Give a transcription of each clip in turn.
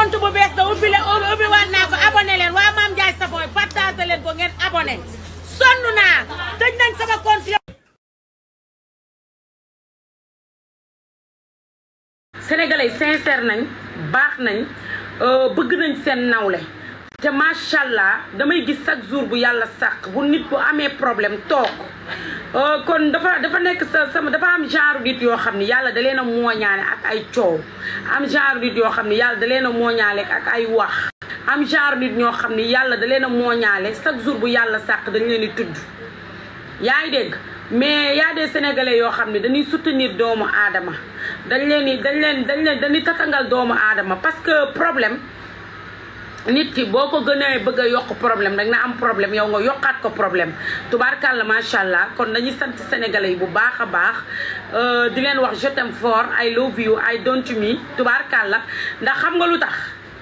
compte bu bees da ubbi le ubbi waat naa ko abonné leen waa Mame Ndiaye Savon partagé leen ko ngeen abonné sonn naa tëj nañ sama compte sénégalais sincère nañ baax nañ bëgg nañ seen nawle te macha allah damay gis chaque jour bu yàlla sàq bu nit bu amee problème toog kon dafa dafa nekk sa sama dafa am genre nit yoo xam ni yàlla da leen a mooñaale ak ay coow am genre nit yoo xam ni yàlla da leen a mooñaale ak ay wax am genre nit ñoo xam ni yàlla da leen a mooñaale chaque jour bu yàlla sàq dañ leen di tudd yaa ngi dégg mais y a des sénégalais yoo xam ne dañuy soutenir doomu aadama dañ leen di dañ leen dañ leen dañuy tatangal doomu aadama parce que problème nit ki boo ko gënee bëgg a yokk problème rek na am problème yow nga yokkaat ko problème tubaarkàlla macha allah kon dañuy sant sénégalais yi bu baax a baax di leen wax je t'aime fort I love you I don't me tubaarkàlla ndax xam nga lu tax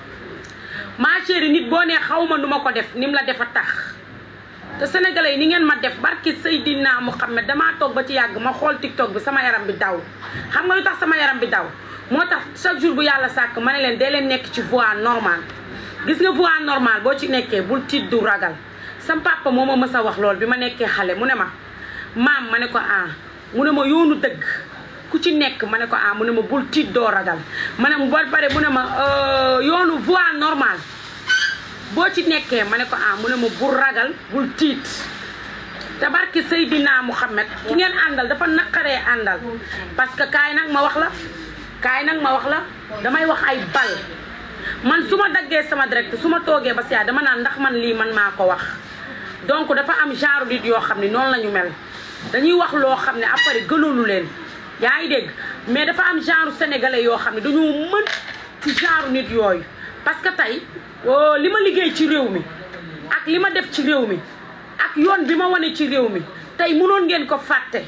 ma chérie nit boo nee xaw ma nu ma ko def ni mu la def a tax te sénégalais yi ni ngeen ma def barki Seydina Mouhamed damaa toog ba ci yàgg ma xool tiktok bi sama yaram bi daw xam nga lu tax sama yaram bi daw moo tax chaque jour bu yàlla sàkk ma ne leen dee leen nekk ci voie normale gis nga voie normale boo ci nekkee bul tiit du ragal sam papa moo ma mës a wax lool bi ma nekkee xale mu ne ma maam ma ne ko ah mu ne ma yoonu dëgg ku ci nekk ma ne ko ah mu ne ma bul tiit doo ragal ma ne mu ba pare mu ne ma yoonu voie normale boo ci nekkee ma ne ko ah mu ne ma bul ragal bul tiit te barki Seydina Mouhamed ki ngeen àndal dafa naqaree àndal parce que kaay nag ma wax la kaay nag ma wax la damay wax ay bal man su ma daggee sama direct su ma toogee ba si dama naan ndax man lii man maa ko wax donc dafa am genre nit yoo xam ne noonu la ñu mel dañuy wax loo xam ne après gënoonu leen yaa ngi dégg mais dafa am genre sénégalais yoo xam ne dañoo mën ci genre nit yooyu parce que tey li ma liggéey ci réew mi ak li ma def ci réew mi ak yoon bi ma wane ci réew mi tey mënoon ngeen ko fàtte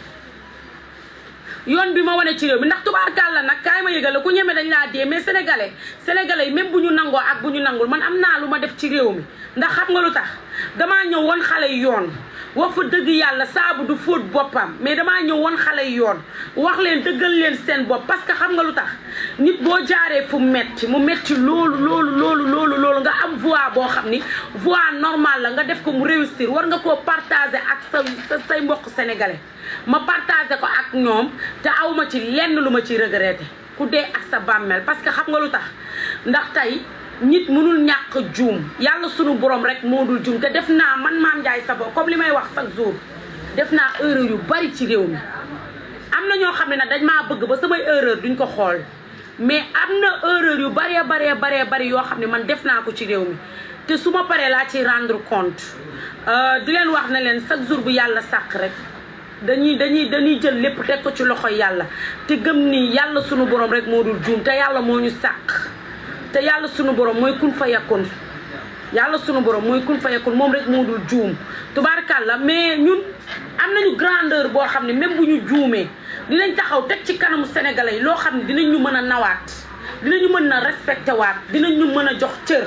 yoon bi ma wane ci réew mi ndax tubaarkàlla nag kaay ma yëgal la ku ñeme dañ laa dee mais sénégalais sénégalais yi même bu ñu nangoo ak bu ñu nangul man am naa lu ma def ci réew mi ndax xam nga lu tax damaa ñëw won xale yi yoon wax fa dëgg yàlla saabu du fóot boppam mais damaa ñëw won xale yi yoon wax leen dëggal leen seen bopp parce que xam nga lu tax nit boo jaaree fu metti mu metti loolu loolu loolu loolu loolu nga am voix boo xam ni voix normale la nga def ko mu réussir war nga koo partager ak sa say mbokk sénégalais ma partager ko ak ñoom te awma ci lenn lu ma ciy regretter ku dee ak sa bàmmeel parce que xam nga lu tax ndax tey nit mënul ñàkk juum yàlla sunu borom rek moo dul juum te def naa man Mame Ndiaye Savon comme li may wax chaque jour def naa erreur yu bari ci réew mi am na ñoo xam ne nag dañ maa bëgg ba samay erreur duñ ko xool mais am na erreur yu baree baree baree bari yoo xam ne man def naa ko ci réew mi te su ma paree laa ci rendre compte di leen wax ne leen chaque jour bu yàlla sàq rek dañuy dañuy dañuy jël lépp teg ko ci loxoy yàlla te gëm ni yàlla sunu borom rek moo dul juum te yàlla moo ñu sàq te yàlla sunu borom mooy kun fa yakun yàlla sunu borom mooy kun fa yakun moom rek moo dul juum tubaarkàlla mais ñun am nañu grandeur boo xam ne même bu ñu juumee dinañ taxaw teg ci kanamu sénégalais yi loo xam ne dinañ ñu mën a nawaat dinañu mën a respecté waat dinañ ñu mën a jox cër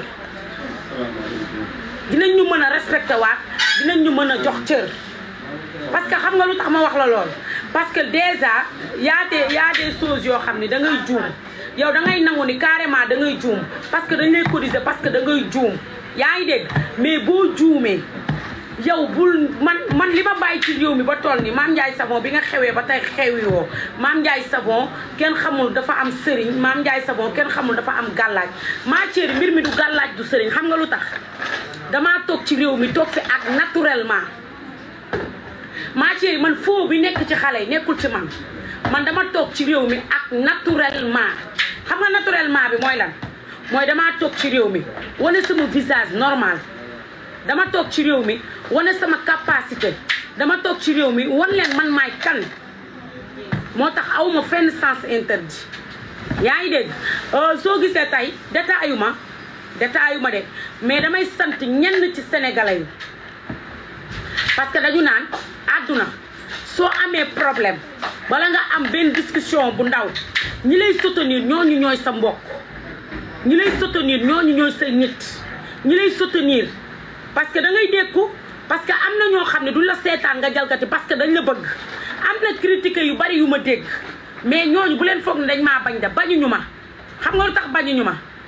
dinañ ñu mën a respecté waat dinañ ñu mën a jox cër parce que xam nga lu tax ma wax la lool parce que déjà y a des y a des choses yoo xam ne da ngay juum yow da ngay nangu ni carrément da ngay juum parce que dañ lay cotiser parce que da ngay juum yaa ngi dégg mais boo juumee yow bul man man li ma bàyyi ci réew mi ba toll ni Mame Ndiaye Savon bi nga xewee ba tey xewi woo Mame Ndiaye Savon kenn xamul dafa am sëriñ Mame Ndiaye Savon kenn xamul dafa am gàllaaj maa chéri mbir mi du gàllaaj du sëriñ xam nga lu tax damaa toog ci réew mi toog fi ak naturellement maa chéri man foo bi nekk ci xale yi nekkul ci man man dama toog ci réew mi ak naturellement xam nga naturellement bi mooy lan mooy damaa toog ci réew mi wane sama visage normal dama toog ci réew mi wane sama capacité dama toog ci réew mi wan leen man maay kan moo tax awma fenn sens interdit yaa ngi dégg soo gisee tey détaillu ma détaillu ma de mais damay sant ñenn ci sénégalais yi parce que dañu naan àdduna soo amee problème wala nga am benn discussion bu ndaw ñi lay soutenir ñooñu ñooy sa mbokk ñi lay soutenir ñooñu ñooy sa nit ñi lay soutenir parce que da ngay dékku parce que am na ñoo xam ne du la seetaan nga jalgati parce que dañ la bëgg am na critique yu bari yu ma dégg mais ñooñu bu leen foog ne dañ maa bañ da bañuñu ma xam nga lu tax bañuñu ma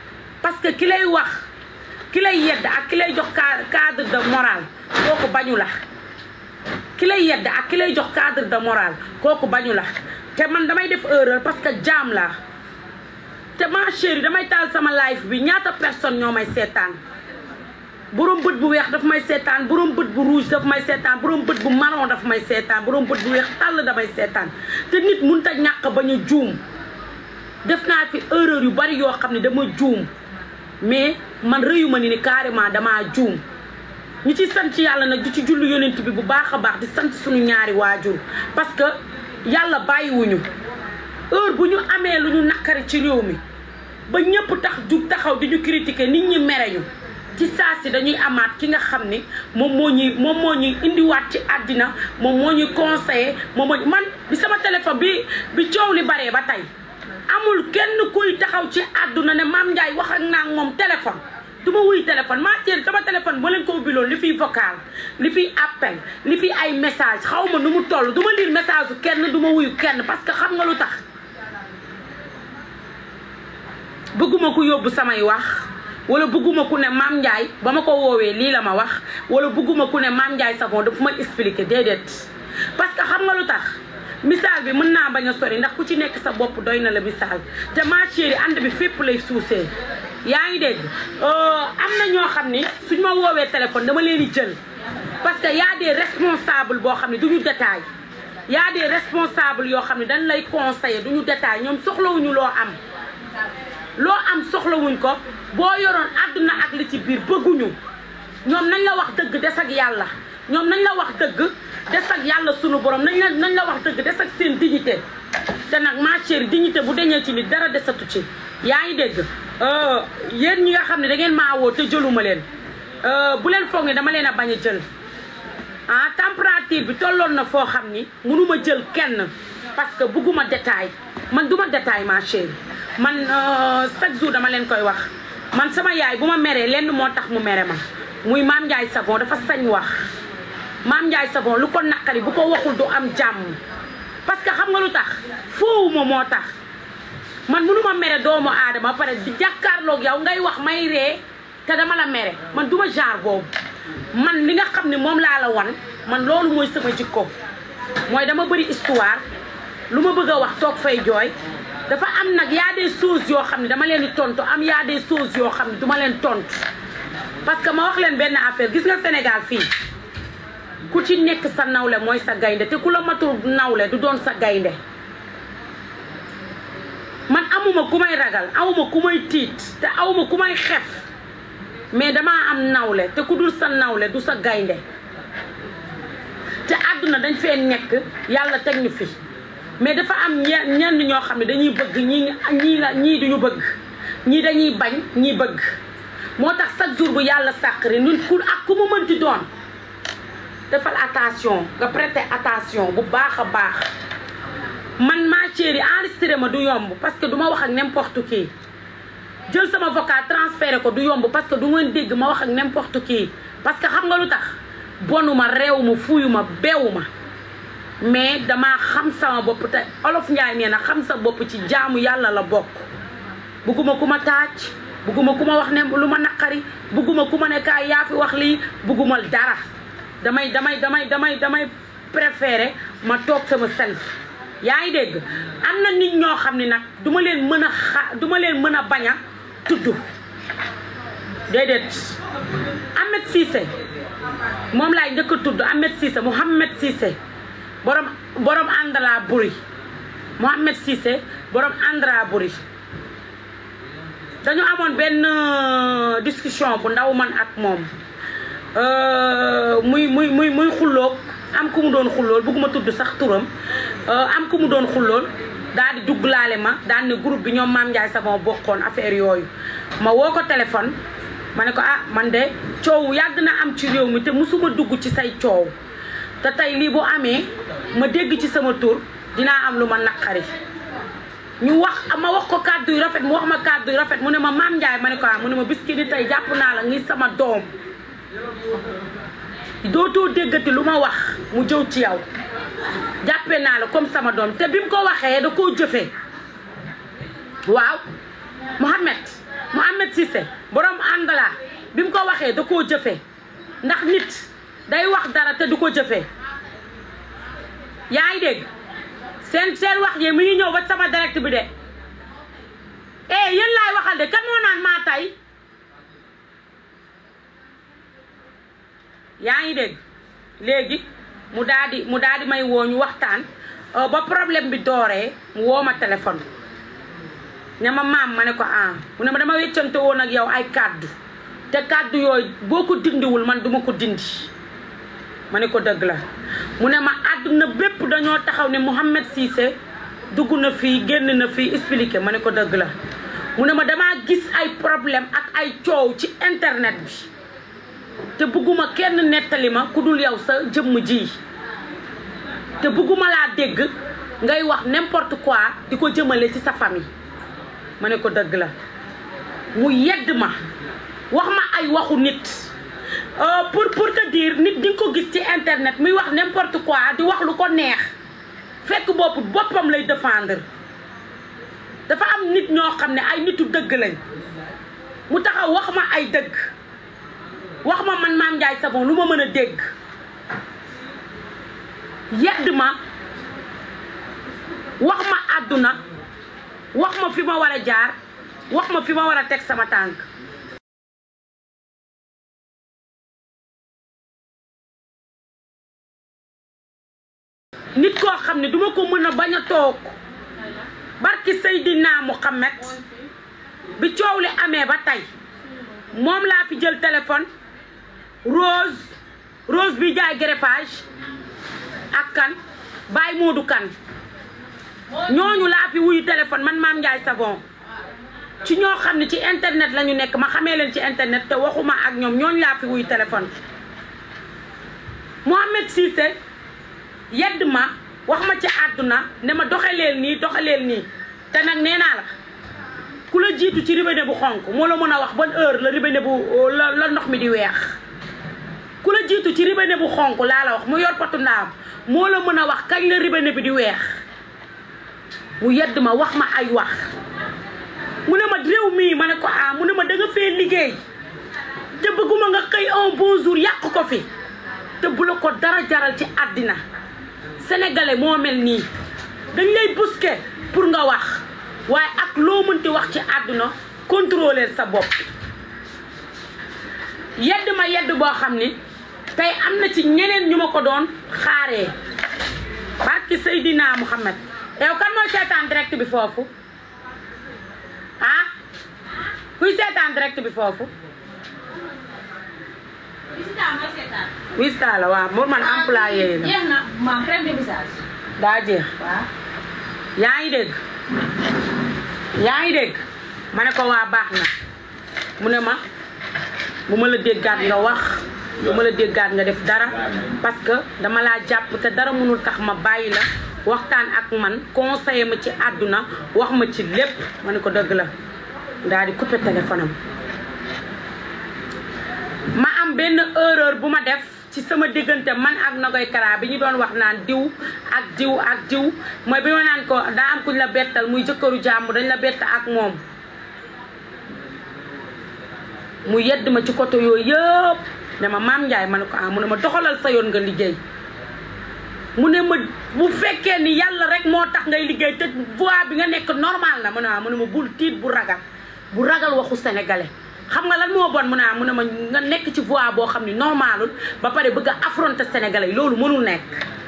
parce que ki lay wax ki lay yedd ak ki lay jox cadre de morale kooku bañu la ki lay yedd ak ki lay jox cadre de morale kooku bañu la te man damay def erreur parce que jaam laa te ma chérie damay taal sama live bi ñaata personne ñoo may seetaan borom bët bu weex daf may seetaan borom bët bu rouge daf may seetaan borom bët bu marron daf may seetaan borom bët bu weex tàll damay seetaan te nit mënut a ñàkk bañ a juum def naa fi erreur yu bari yoo xam ne dama juum mais man rëyuma ni ni carrément damaa juum ñu ci sant yàlla nag di ci jullu yonent bi bu baax a baax di sant suñu ñaari waajur parce que yàlla bàyyiwuñu heure bu ñu amee lu ñu naqari ci réew mi ba ñëpp tax jug taxaw di ñu critiquer nit ñi mere ñu ci saa si dañuy amaat ki nga xam ni moom moo ñuy moom moo ñuy indiwaat ci àddina moom moo ñuy conseiller moom moo man bi sama téléphone bi bi coow li baree ba tey amul kenn kuy taxaw ci àdduna ne Mame Ndiaye wax ak naa moom téléphone du ma wuy téléphone maa ceen sama téléphone ba leen ko ubbiloon li fiy vocal li fiy appel li fiy ay message xaw ma nu mu toll du ma lire message su kenn du ma wuyu kenn parce que xam nga lu tax bëgguma ku yóbbu samay wax wala bëgguma ku ne Mame Ndiaye ba ma ko woowee lii la ma wax wala bëgguma ku ne Mame Ndiaye Savon dafa ma expliquer déedéet parce que xam nga lu tax misaal bi mën naa bañ a sori ndax ku ci nekk sa bopp doy na la misaal te ma chérie ànd bi fépp lay suusee yaa ngi dégg am na ñoo xam ni suñ ma woowee téléphone dama leen di jël parce que y a des responsables boo xam ne du ñu détail y a des responsables yoo xam ne dañ lay conseiller du ñu détail ñoom soxlawuñu loo am loo am soxlawuñ ko boo yoroon àdduna ak li ci biir bëgguñu ñoom nañ la wax dëgg des ak yàlla ñoom nañ la wax dëgg des ak yàlla sunu borom nañ la nañ la wax dëgg des ak seen dignité te nag ma chérie dignité bu deñee ci nit dara desatu ci yaa ngi dégg yéen ñi nga xam ne da ngeen maa woo te jëluma leen bu leen foog ne dama leen a bañ a jël ah température bi tolloon na foo xam ni mënuma jël kenn parce que bugguma détail man duma détail ma chérie man chaque jour dama leen koy wax man sama yaay bu ma meree lenn moo tax mu mere ma muy Mame Ndiaye Savon dafa sañ wax Mame Ndiaye Savon lu ko naqari bu ko waxul du am jàmm parce que xam nga lu tax foowuma moo tax man mënuma mere doomu aadama ba pare di jàkkaarloog yow ngay wax may ree te dama la mere man duma genre boobu man li nga xam ne moom laa la wan man loolu mooy sama jikko mooy dama bëri histoire lu ma bëgg a wax toog fay jooy dafa am nag yaa des choses yoo xam ne dama leen di tontu am yaa des choses yoo xam ne duma leen tontu parce que ma wax leen benn affaire gis nga Sénégal fii ku ci nekk sa nawle mooy sa gaynde te ku la matul nawle du doon sa gaynde man amuma ku may ragal awuma ku may tiit te awuma ku may xef mais damaa am nawle te ku dul sa nawle du sa gaynde te àdduna dañ fee nekk yàlla teg ñu fi mais dafa am ñenn ñenn ñoo xam ne dañuy bëgg ñii ñii la ñii duñu bëgg ñii dañuy bañ ñii bëgg moo tax chaque jour bu yàlla sàqri ñun ku ak ku mu mënti doon defal attention nga prêter attention bu baax a baax man ma chérie enregistré ma du yomb parce que du ma wax ak n'importe qui jël sama vocal transféré ko du yomb parce que du ngeen dégg ma wax ak n'importe qui parce que xam nga lu tax bonuma réew ma fuyu ma beewu ma mais damaa xam sama bopp te olof Njaay nee na xam sa bopp ci jaamu yàlla la bokk bugguma ku ma taaj bugguma ku ma wax ne lu ma naqari bugguma ku ma ne kaay yaa fi wax lii bugguma dara damay damay damay damay damay préféré ma toog sama self yaa ngi dégg am na nit ñoo xam ne nag duma leen mën a xa duma leen mën a bañ a tudd déedéet Ahmed Cissé moom laay njëkk a tudd Ahmed Cissé Mouhamed Cissé borom borom àndalaa buri Mouhamed Cissé borom àndalaa buri dañu amoon benn discussion bu ndaw man ak moom muy muy muy muy xulloog am ku mu doon xullool bëgguma tudd sax turam am ku mu doon xullool daal di dugglaale ma daal ne groupe bi ñoom Mame Ndiaye Savon bokkoon affaire yooyu ma woo ko téléphone ma ne ko ah man de coow yàgg na am ci réew mi te musuma dugg ci say coow te tey lii bu amee ma dégg ci sama tur dinaa am lu ma naqari ñu wax ma wax ko kàddu yu rafet mu wax ma kàddu yu rafet mu ne ma Mame Ndiaye ma ne ko ah mu ne ma biski ni tey jàpp naa la ngi sama doom dootoo déggati lu ma wax mu jëw ci yow jàppe naa la comme sama doom te bi mu ko waxee da koo jëfee waaw Mouhamed Mouhamed Cissé borom Angala bi mu ko waxee da koo jëfee ndax nit day wax dara te du ko jëfee yaa ngi dégg seen seen wax yi mi ngi ñëw ba sama direct bi de eh yéen laay waxal de kan moo naan maa tay yaa ngi dégg léegi mu daal di mu daal di may woo ñu waxtaan ba problème bi dooree mu woo ma téléphone ne ma maam ma ne ko ah mu ne ma dama weccante woon ak yow ay kàddu te kàddu yooyu boo ko dindiwul man duma ko dindi ma ne ko dëgg la mu ne ma àdduna bépp dañoo taxaw ne Mouhamed Cissé dugg na fii génn na fii expliqué ma ne ko dëgg la mu ne ma damaa gis ay problème ak ay coow ci internet bi te bëgguma kenn nettali ma ku dul yow sa jëmm ji te bëgguma laa dégg ngay wax n'importe quoi di ko jëmale ci sa famille ma ne ko dëgg la mu yedd ma wax ma ay waxu nit pour pour te dire nit di nga ko gis ci internet muy wax n'importe quoi di wax lu ko neex fekk bopp boppam lay défendre dafa am nit ñoo xam ne ay nitu dëgg lañ mu taxaw wax ma ay dëgg wax ma man Mame Ndiaye Savon lu ma mën a dégg yedd ma wax ma àdduna wax ma fi ma war a jaar wax ma fi ma war a teg sama tànk nit koo xam ne duma ko mën a bañ a toog barki Seydina Muhammad bi coow li amee ba tey moom laa fi jël téléphone Rose Rose bi jaay greffage ak kan Baye Modou kan ñooñu laa fi wuyu téléphone man Mame Ndiaye Savon ci ñoo xam ne ci internet la ñu nekk ma xamee leen ci internet te waxuma ak ñoom ñooñu laa fi wuyu téléphone Mouhamed Cissé yedd ma wax ma ci àdduna ne ma doxaleel nii doxaleel nii te nag nee naa la ku la jiitu ci robinet bu xonk moo la mën a wax ban heure la robinet bu la la ndox mi di weex ku la jiitu ci robinet bu xonk laa la wax mu yor potu ndaam moo la mën a wax kañ la robinet bi di weex mu yedd ma wax ma ay wax mu ne ma réew mii ma ne ko ah mu ne ma da nga fee liggéey te bëgguma nga xëy un bon jour yàq ko fi te bu la ko dara jaral ci àddina sénégalais moo mel nii dañ lay busqué pour nga wax waaye ak loo mënti wax ci àdduna contrôler sa bopp yedd ma yedd boo xam ni tey am na ci ñeneen ñu ma ko doon xaaree barki Seydina Muhammad yow kan mooy seetaan direct bi foofu ah kuy seetaan direct bi foofu wista la waaw moom man employé la jeex na ma crème de visage. daa jeex waaw. yaa ngi dégg yaa ngi dégg ma ne ko waa baax na mu ne ma bu ma la déggaat nga wax bu ma la déggaat nga def dara parce que dama laa jàpp te dara mënul tax ma bàyyi la waxtaan ak man conseiller ma ci àdduna wax ma ci lépp ma ne ko dëgg la daal di coupé téléphone am ma am benn erreur bu ma def ci sama diggante man ak Nogoy Kara bi ñu doon wax naan diw ak diw ak diw mooy bi ma naan ko daa am kuñ la bettal muy jëkkëru jàmm dañ la bett ak moom mu yedd ma ci côté yooyu yëpp ne ma maam Ndiaye ma ne ko ah mu ne ma doxalal sa yoon nga liggéey mu ne ma bu fekkee ni yàlla rek moo tax ngay liggéey te voix bi nga nekk normal na mu ne ah mu ne ma bul tiit bu ragal bu ragal waxu sénégalais xam nga lan moo bon mu ne ah mu ne ma nga nekk ci voix boo xam ni normalul ba pare bëgg a affronter sénégalais yi loolu mënul nekk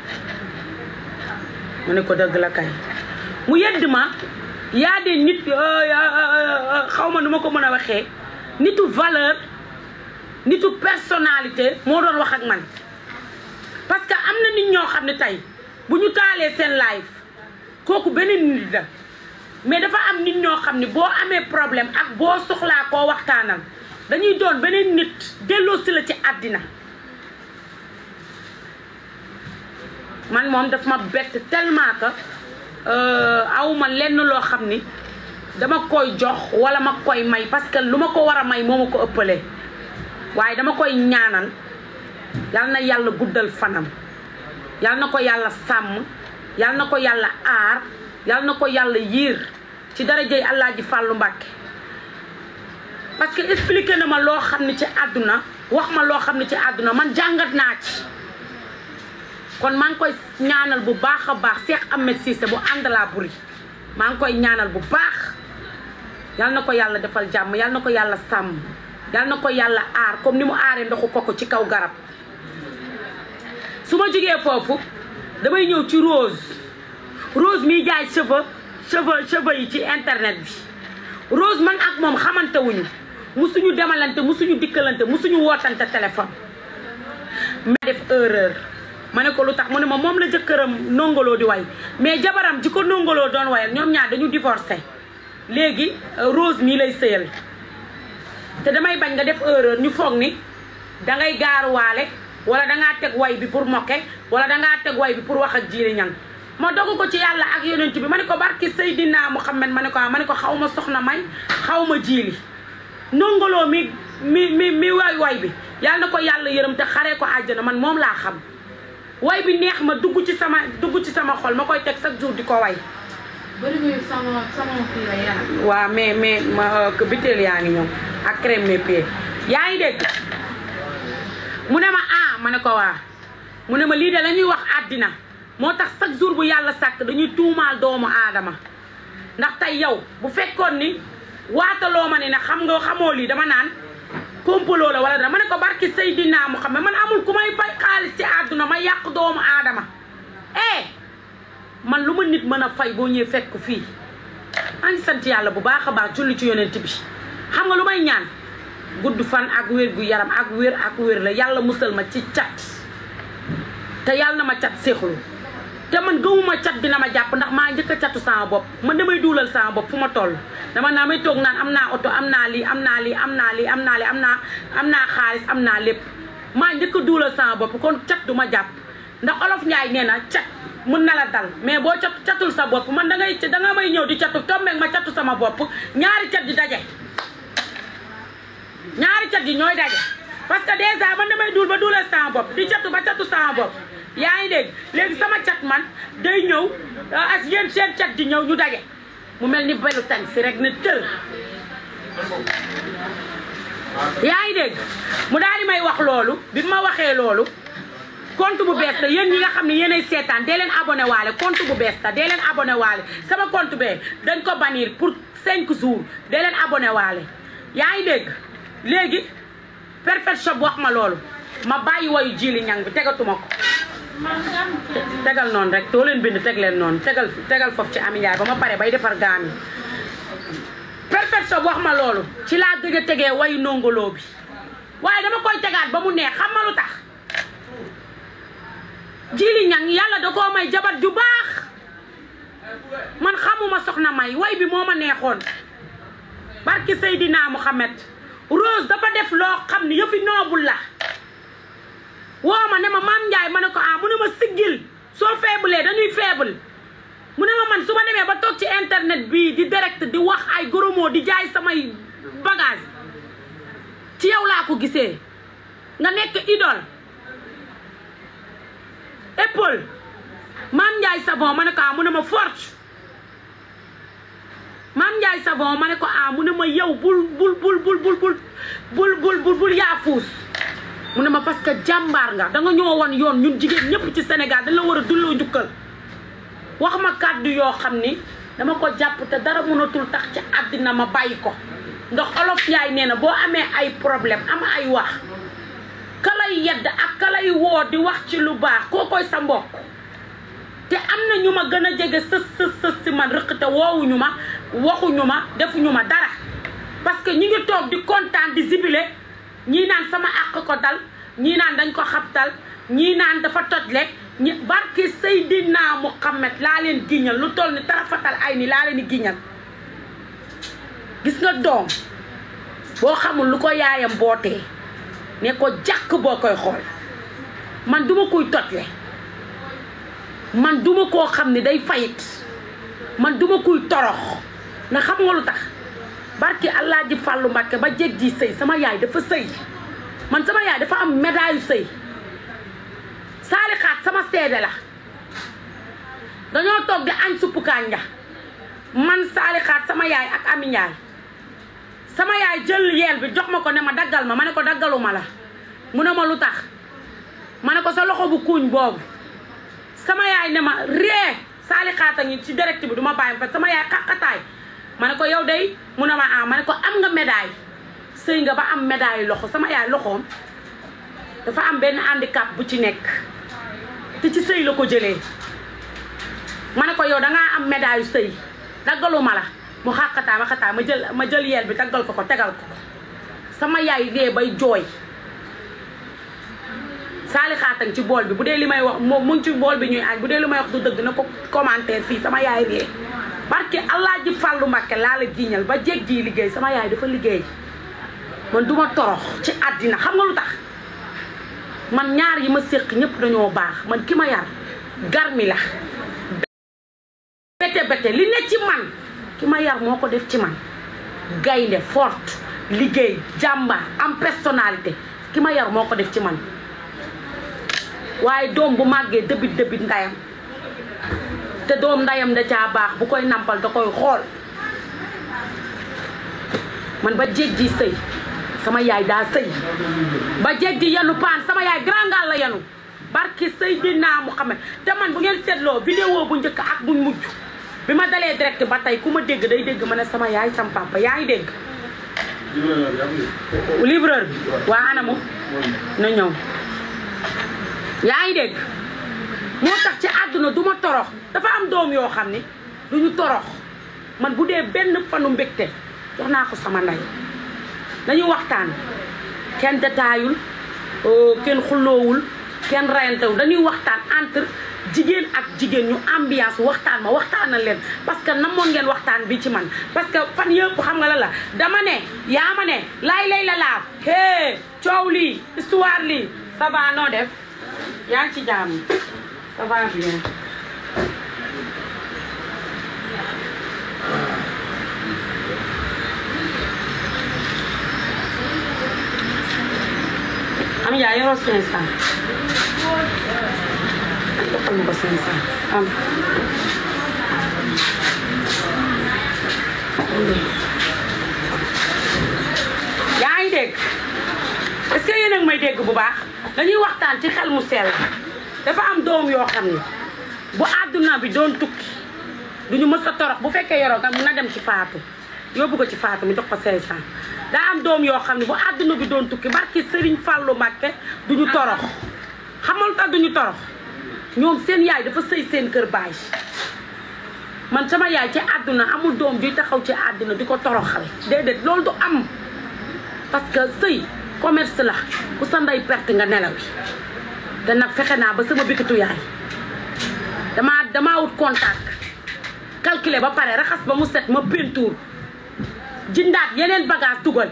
mu ne ko dëgg la kay mu yedd ma yaa de nit xaw ma nu ma ko mën a waxee nitu valeur nitu personnalité moo doon wax ak man parce que am na nit ñoo xam ne tey bu ñu taalee seen live kooku beneen nit la mais dafa am nit ñoo xam ne boo amee problème ak boo soxlaa koo waxtaanal dañuy doon beneen nit delloo si la ci àddina man moom daf ma bett tellement que awma lenn loo xam ni dama koy jox wala ma koy may parce que lu ma ko war a may moo ma ko ëppalee waaye dama koy ñaanal yal na yàlla guddal fanam yal na ko yàlla sàmm yal na ko yàlla aar yal na ko yàlla yiir ci darajey Alaaji Fàllu Mbàkke parce que expliqué na ma loo xam ne ci àdduna wax ma loo xam ne ci àdduna man jàngat naa ci kon maa ngi koy ñaanal bu baax a baax Cheikh Ahmed Cissé bu ànd laa buri maa ngi koy ñaanal bu baax yal na ko yàlla defal jàmm yal na ko yàlla sàmm yal na ko yàlla aar comme ni mu aaree ndoxu koko ci kaw garab su ma jógee foofu damay ñëw ci Rose Rose miy jaay cheveux cheveux cheveux yi ci internet bi Rose man ak moom xamante wuñu musuñu demalante musuñu dikkalante musuñu wootante téléphone ma def erreur ma ne ko lu tax mu ne ma moom la jëkkëram nongoloo di way mais jabaram ji ko nongoloo doon wayal ñoom ñaar dañu divorcé léegi Rose mii lay sëyal te damay bañ nga def erreur ñu foog ni dangay gaaruwaale wala dangaa teg way bi pour moke wala dangaa teg way bi pour wax ak jiiri ñang ma dogu ko ci yàlla ak yonent bi ma ne ko barki Seydina Muhammad ma ne ko ma ne ko xaw ma soxna may xaw ma jiili nongoloo mi mi mi mi way way bi yàlla na ko yàlla yërëm te xaree ko àjjana man moom laa xam way bi neex ma dugg ci sama dugg ci sama xol ma koy teg chaque jour di ko way bëri nga sama sama kii la yaram. waaw mais mais ma biteel yaa ngi ñëw ak crème mes pieds yaa ngi dégg mu ne ma ah ma ne ko waa mu ne ma lii de la ñuy wax àddina moo tax chaque jour bu yàlla sàkk dañuy tuumaal doomu aadama ndax tey yow bu fekkoon ni waataloo ma ne ne xam nga xamoo lii dama naan kompaloo la wala dara ma ne ko barki Seydina mu xam ne man amul ku may fay xaalis ci àdduna ma yàq doomu aadama eh man lu ma nit mën a fay boo ñëwee fekk fii maa ngi sant yàlla bu baax a baax julli ci yonent bi xam nga lu may ñaan gudd fan ak wér gu yaram ak wér ak wér la yàlla musal ma ci cat te yàlla na ma cat séexlu te man gëmuma cat dina ma jàpp ndax maa njëkk a catu sama bopp man damay duulal sama bopp fu ma toll dama naa may toog naan am naa oto am naa lii am naa lii am naa lii am naa lii am naa am naa xaalis am naa lépp maa njëkk a duulal sama bopp kon cat du ma jàpp ndax olof Njaay nee na cat mun na la dal mais boo cat catul sa bopp man da ngay da nga may ñëw di catu tombeeg ma catu sama bopp ñaari cat di daje ñaari cat yi ñooy daje parce que déjà man damay duul ba duulal sama bopp di catu ba catu sama bopp yaa ngi dégg léegi sama cat man day ñëw as yéen seen cat di ñëw ñu daje mu mel ni belu tan si rek ne tël yaa ngi dégg mu daal di may wax loolu bi ma waxee loolu compte bu bees la yéen ñi nga xam ne yéenay seetaan dee leen abonné waale compte bu bees la dee leen abonné waale sama compte bee dañ ko bannir pour cinq jours dee leen abonné waale yaa ngi dégg léegi perfect shop wax ma loolu ma bàyyi wayu jili ñang bi tegatuma ko tegal noonu rek doo leen bind teg leen noonu tegal tegal foofu ci Ami Njaay ba ma pare bay defar gaam yi perfect shop wax ma loolu ci laa gëj a tegee wayu nongoloo bi waaye dama koy tegaat ba mu neex xam ma lu tax jili ñang yàlla da koo may jabar ju baax man xamuma soxna may way bi moo ma neexoon barki Seydina Muhammad Rose dafa def loo xam ni yëfi noobul la woo ma ne ma maam Ndiaye ma ne ko ah mu ne ma siggil soo faible dañuy faible mu ne ma man su ma demee ba toog ci internet bii di direct di wax ay gros mots di jaay samay bagage ci yow laa ko gisee nga nekk idole épaule maam Ndiaye savon ma ne ko ah mu ne ma force maam Ndiaye savon ma ne ko ah mu ne ma yow bul bul bul bul bul bul bul bul bul bul yaafuus mu ne ma parce que jàmbaar nga da nga ñoo woon yoon ñun jigéen ñëpp ci Sénégal dañ la war a dulloo njukkal wax ma kàddu yoo xam ni dama ko jàpp te dara mënatul tax ci àddina ma bàyyi ko ndax olof yaay nee na boo amee ay problème am ay wax ka lay yedd ak ka lay woo di wax ci lu baax koo koy sa mbokk te am na ñu ma gën a jege sës sës sës si man rëq te woowuñu ma waxuñu ma defuñu ma dara parce que ñi ngi toog di kontaan di zibile ñii naan sama àq ko dal ñii naan dañ ko xabtal ñii naan dafa tojle ñi barki Seydina Muhammad laa leen giñal lu toll ni tarafatal ay ni laa leen di giñal gis nga doom boo xamul lu ko yaayam bootee ne ko jàkk boo koy xool man duma kuy tojle man duma koo xam ne day fayit man duma kuy torox nga xam nga lu tax barki allah ji fàllu mbàkke ba jeg ji sëy sama yaay dafa sëy man sama yaay dafa am médaille sëy saalixaat sama seede la dañoo toog di añ suppu kànja man saalixaat sama yaay ak ami njaay sama yaay jël yeel bi jox ma ko ne ma daggal ma ma ne ko daggaluma la mu ne ma lu tax ma ne ko sa loxo bu kuuñ boobu sama yaay ne ma ree saali xaata ngi ci direct bi du ma bàyyi fa sama yaay xaqataay ma ne ko yow day mu ne ma ah ma ne ko am nga médaille sëy nga ba am médaille loxo sama yaay loxoom dafa am benn handicap bu ci nekk te ci sëy la ko jëlee ma ne ko yow dangaa am médaille sëy daggaluma la mu xàqataa ma xataa ma jël ma jël yeel bi daggal ko ko tegal ko sama yaay dee bay jooy saali xaatan ci bool bi bu dee li may wax moom mu ngi ci bool bi ñuy añ bu dee li may wax du dëgg na ko commentaire fii sama yaay ree barke allah ji fàllu mbàkke laa la jiiñal ba jeeg ji liggéey sama yaay dafa liggéey man duma torox ci àddina xam nga lu tax man ñaar yi ma séq ñëpp dañoo baax man ki ma yar garmi la bete bete li ne ci man ki ma yar moo ko def ci man gaynde forte liggéey jàmbaar am personnalité ki ma yar moo ko def ci man waaye doom bu màggee dëbit dëbit ndayam te doom ndayam da caa baax bu koy nampal da koy xool man ba jéeg ji sëy sama yaay daa sëy ba jéeg ji yanu paan sama yaay grangal la yanu barki Seydina Muhammad te man bu ngeen seetloo vidéo bu njëkk ak buñ mujj bi ma dalee direct ba tey ku ma dégg day dégg ma ne sama yaay sama papa yaa ngi dégg livreur bi waa anamu na ñëw yaa ngi dégg moo tax ci àdduna du ma torox dafa am doom yoo xam ne du ñu torox man bu dee benn fanu mbégte jox naa ko sama ndey dañuy waxtaan kenn détaayul kenn xulloowul kenn rayantewul dañuy waxtaan entre jigéen ak jigéen ñu ambiance waxtaan ma waxtaanal leen parce que namoon ngeen waxtaan bi ci man parce que fan yëpp xam nga la la dama ne yaa ma ne laay lay la laaf hee coow lii histoire lii ça va noo def yaa ngi ci jàmm ça va bien am yaa yoroo cinq cent joxal ma ko cinq cent am yaa ngi dégg est-ce que yéen a ngi may dégg bu baax dañuy waxtaan ci xel mu sell dafa am doom yoo xam ne bu àdduna bi doon tukki duñu mës a torox bu fekkee yoroo nga na dem ci faatu yóbbu ko ci faatu mu jox ko 500 daa am doom yoo xam ne bu àdduna bi doon tukki barki Serigne Fallou Mbacké duñu torox xamal tax duñu torox ñoom seen yaay dafa sëy seen kër baay man sama yaay ci àdduna amul doom juy taxaw ci àdduna di ko toroxal déedéet loolu du am parce que sëy commerce la ku sa ndey perte nga nelaw te nag fexe naa ba sama bikitu yaay damaa damaa wut contact calculer ba pare raxas ba mu set ma peinture jindaat yeneen bagage dugal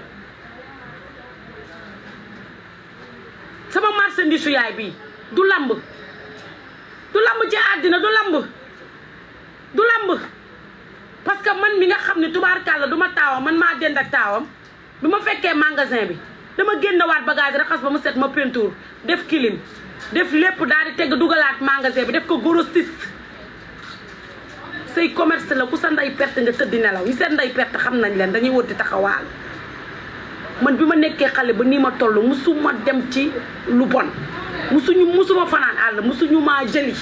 sama marchandise su yaay bi du lamb du lamb ci àddina du lamb du lamb parce que man mi nga xam ne tubaarkàlla du ma taawam man maa dend ak taawam bi ma fekkee magasin bi dama génnewaat bagage raxas ba mu set ma peinture def kilim def lépp daal di tegg dugalaat magasin bi def ko grossiste say commerce la ku sa ndey perte nga tëddi nelaw yi seen ndey perte xam nañ leen dañuy wër di taxawaal man bi ma nekkee xale ba nii ma toll musuma dem ci lu bon musuñu musuma fanaan àll musuñu maa jëli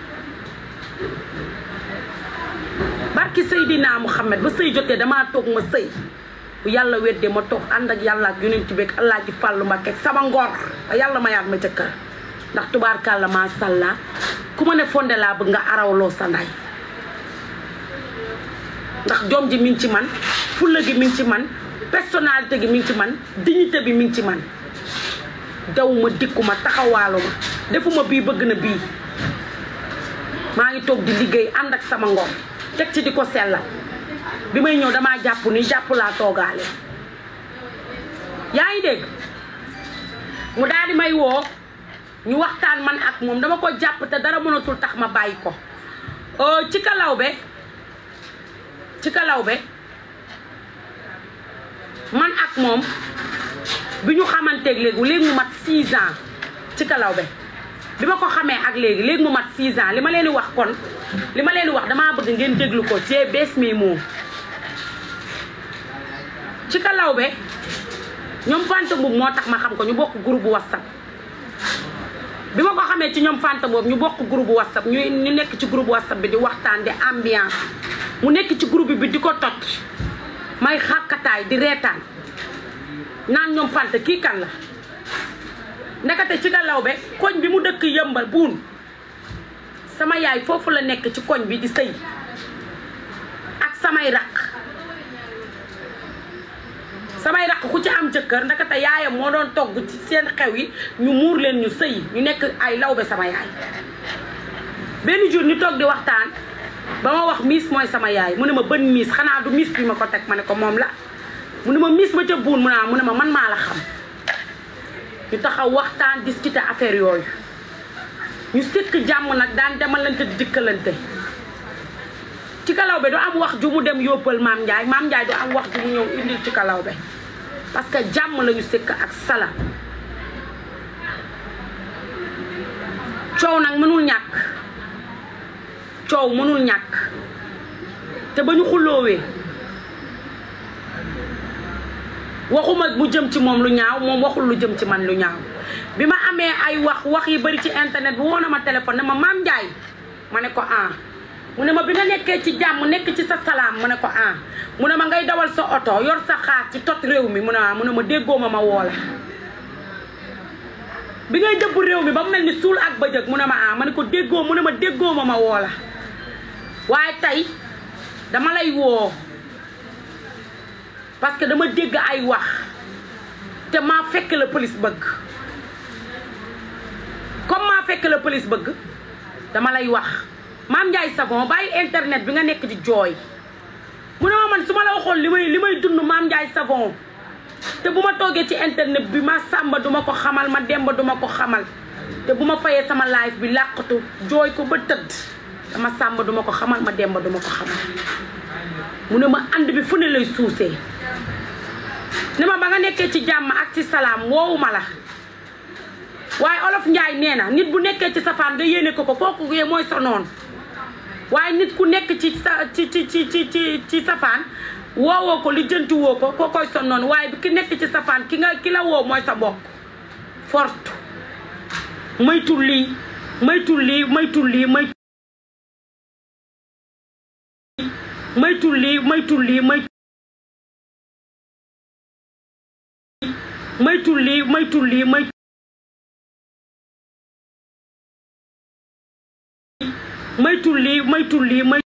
barki Seydina Muhammad ba sëy jotee damaa toog ma sëy bu yàlla weddee ma toog ànd ak yàlla ak yonent bi ak Allah ji fàllu Mbàkke sama ngor ba yàlla ma yaat ma jëkkër ndax tubaarkàlla maa sàllaa ku ma ne fonde laa bëgg nga arawloo sa nday ndax jom ji mi ngi ci man fulla gi mi ngi ci man personnalité gi mi ngi ci man dignité bi mi ngi ci man daw ma dikku ma taxawaalu ma defuma bii bëgg na bii maa ngi toog di liggéey ànd ak sama ngor teg ci di ko sellal bi may ñëw damaa jàpp ni jàpp laa toogaale yaa ngi dégg mu daal di may woo ñu waxtaan man ak moom dama ko jàpp te dara mënatul tax ma bàyyi ko ci kalaw be ci kalaw be man ak moom bi ñu xamanteeg léegi léegi mu mat 6 ans ci kalaw be bi ma ko xamee ak léegi léegi mu mat 6 ans li ma leen di wax kon li ma leen di wax damaa bëgg ngeen déglu ko ci bees mi moom ci ka lawbe ñoom fanta boobu moo tax ma xam ko ñu bokk groupe whatsapp bi ma ko xamee ci ñoom fanta boobu ñu bokk groupe whatsapp ñu ñu nekk ci groupe whatsapp bi di waxtaan di ambiance mu nekk ci groupe bi di ko tot may xàkkataay di reetaan naan ñoom fanta kii kan la ndekete ci ka lawbe koñ bi mu dëkk yëmbal buun sama yaay foofu la nekk ci koñ bi di sëy ak samay raq samay raq ku ci am jëkkër ndekete yaayam moo doon togg ci seen xew yi ñu muur leen ñu sëy ñu nekk ay lawbe sama yaay benn jour ñu toog di waxtaan ba ma wax miis mooy sama yaay mu ne ma bën miis xanaa du miis bi ma ko teg ma ne ko moom la mu ne ma miis ma ca buun mu ne mu ne ma man maa la xam ñu taxaw waxtaan discuter affaire yooyu ñu sëkk jàmm nag daan demalante di dikkalante ci kalaw be du am wax ju mu dem yóbbal maam Ndiaye maam Ndiaye du am wax ju mu ñëw indil ci kalaw be parce que jàmm lañu sëkk ak sala coow nag mënul ñàkk coow mënul ñàkk te ba ñu xulloowee waxuma mu jëm ci moom lu ñaaw moom waxul lu jëm ci man lu ñaaw bi ma amee ay wax wax yi bari ci internet bi woo na ma téléphone ne ma maam Ndiaye ma ne ko ah mu ne ma bi nga nekkee ci jàmm nekk ci sa salaam mu ne ko ah mu ne ma ngay dawal sa oto yor sa xaar ci tot réew mi mu ne mu ne ma déggoo ma ma woo la bi ngay dëbb réew mi ba mu mel ni suul ak bëjëg mu ne ma ah ma ne ko déggoo mu ne ma déggoo ma ma woo la waaye tey dama lay woo parce que dama dégg ay wax te maa fekk la police bëgg comme maa fekk la police bëgg dama lay wax maam Ndiaye Savon bàyyi internet bi nga nekk di jooy mu ne ma man su ma la waxoon li may li may dund maam Ndiaye Savon te bu ma toogee ci internet bi ma sàmba duma ko xamal ma demba duma ko xamal te bu ma fayee sama live bi làqatu jooy ko ba tëdd dama sàmba duma ko xamal ma demba duma ko xamal mu ne ma ànd bi fu ne lay suusee ne ma ba nga nekkee ci jàmm ak ci salaam woowu ma la waaye olof njaay nee na nit bu nekkee ci safaan nga yéene ko ko kooku yee mooy sa noon waaye nit ku nekk ci sa ci ci ci ci ci ci safaan woowoo ko li jënti woo ko koo koy sa noon waaye ki nekk ci safaan ki nga ki la woo mooy sa bokk forte maytul lii maytul lii maytul lii may maytul lii maytul lii may maytul lii maytul lii may maytul lii maytul lii may